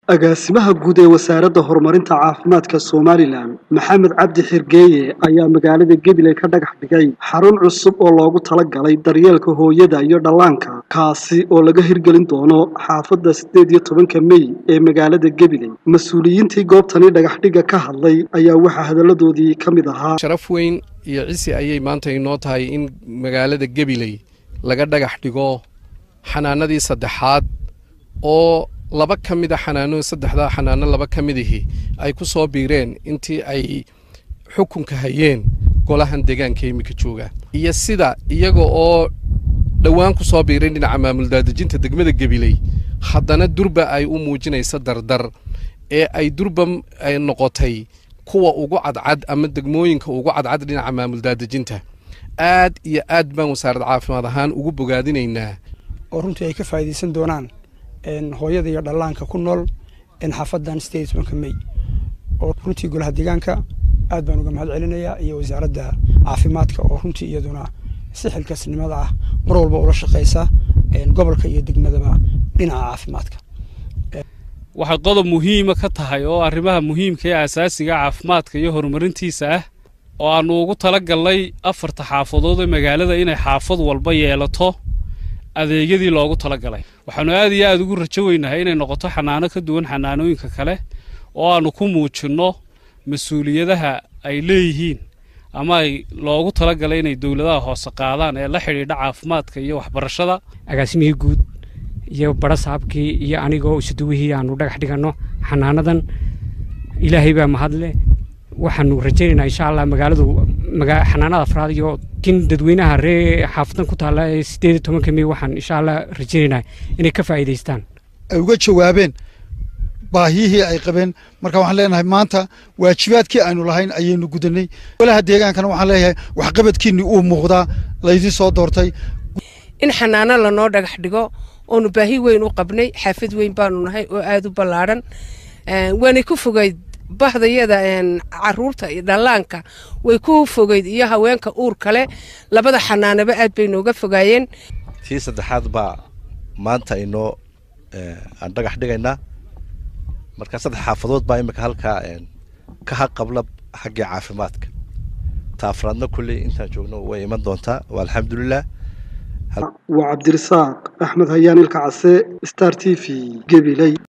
agaasimaha guud ee wasaaradda horumarinta caafimaadka somalilan maxamed cabdi xirgeeye ayaa magaalada gabiley ka dhagax dhigay xarun cusub oo loogu talagalay daryeelka hooyada iyo dhallaanka kaasi oo laga hirgelin doono xaafadda siddeed iyo tobanka mey ee magaalada gabiley mas-uuliyiintii goobtani dhagaxdhigga ka hadlay ayaa waxaa hadalladoodii ka mid ahaa sharaf weyn iyo cisi ayay maanta inoo tahay in magaalada gabiley laga dhagax dhigo xanaanadii saddexaad oo laba ka mid a xanaano saddexdaa xanaano laba ka midihii ay ku soo biireen intii ay xukunka hayeen golahan deegaanka iminka jooga iyo sida iyaga oo dhowaan ku soo biireen dhinaca maamul daadejinta degmada gabiley haddana durba ay u muujinaysa dardar ee ay durba ay noqotay kuwa ugu cadcad ama degmooyinka ugu cadcad dhinaca maamul daadejinta aad iyo aad baan wasaarad caafimaad ahaan ugu bogaadinaynaa oo runtii ay ka faa'iidaysan doonaan hooyada iyo dhallaanka ku nool xaafadan sideed tobanka mey oo runtii golaha deegaanka aad baan uga mahad celinayaa iyo wasaaradda caafimaadka oo runtii iyaduna si xilkasnimada ah mar walba ula shaqeysa gobolka iyo degmadaba dhinaca caafimaadka waxay qodob muhiima ka tahay oo arrimaha muhiimka ee asaasiga caafimaadka iyo horumarintiisa ah oo aannu ugu tala galnay afarta xaafadood ee magaalada inay xaafad walba yeelato adeegyadii loogu talagalay waxaannu aad iyo aad ugu rajo weynahay inay noqoto xanaano ka duwan xanaanooyinka kale oo aannu ku muujinno mas-uuliyadaha ay leeyihiin ama ay loogu talagalay inay dowladaha hoose qaadaan ee la xidhiidha caafimaadka iyo waxbarashada agaasimihii guud iyo barasaabkii iyo anigoo isuduwihii aanu dhagax dhiganno xanaanadan ilaahay baa mahadle waxaanu rajaynaynaa insha allah magaaladu xanaanada afraad iyo kin dadweynaha ree xaafadan ku taalla ee siddeed iyo tobanka mey waxaan insha allah rajaynaynaa inay ka faa'iidaystaan ay uga jawaabeen baahiyihii ay qabeen marka waxaan leenahay maanta waajibaadkii aynu lahayn ayaynu gudanay golaha deegaankana waxaan leeyahay waxqabadkiinni uu muuqdaa laydin soo doortay in xanaano lanoo dhagax dhigo oonu baahi weyn u qabnay xaafad weyn baanu nahay oo aada u ballaadhan waanay ku fogayd bahdayada caruurta iyo dhallaanka way ku fogeyd iyo haweenka uur kale labada xanaanaba aad bay nooga fogaayeen tii saddexaad baa maanta inoo aan dhagax dhigaynaa marka saddex xaafadood baa imika halkaa ka haqabla xaggii caafimaadka taafraadna kulley intaan joogno way iman doontaa waa alxamdulilah waa cabdirasaaq axmed hayaan ilka case star t v gabiley